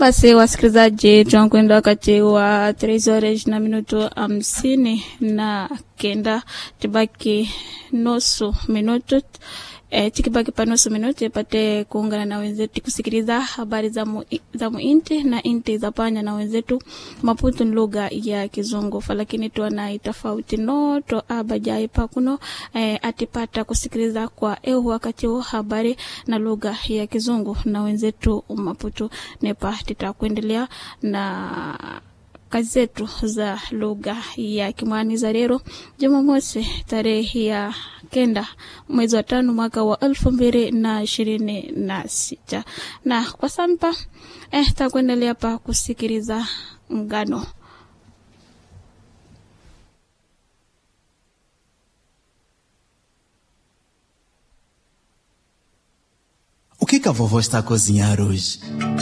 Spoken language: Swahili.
Basi wasikilizaji, tunakwenda wakati wa 3 horas na minuto hamsini na kenda, tibaki nusu minuto E, tikibaki pa nusu minuti pate kuungana na wenzetu kusikiliza habari za, mu, za muinti na inti za panya na wenzetu Maputo ni lugha ya Kizungu, lakini tuana tofauti noto abajai pakuno e, atipata kusikiliza kwa eu wakati wa habari na lugha ya Kizungu na wenzetu Maputo nepa titakuendelea na kazi zetu za lugha ya Kimwani za leo Jumamosi tarehe ya kenda mwezi wa tano mwaka wa elfu mbili na ishirini na sita na kwa sampa eh, takuendelea pa kusikiliza ngano O que que a vovó está a cozinhar hoje?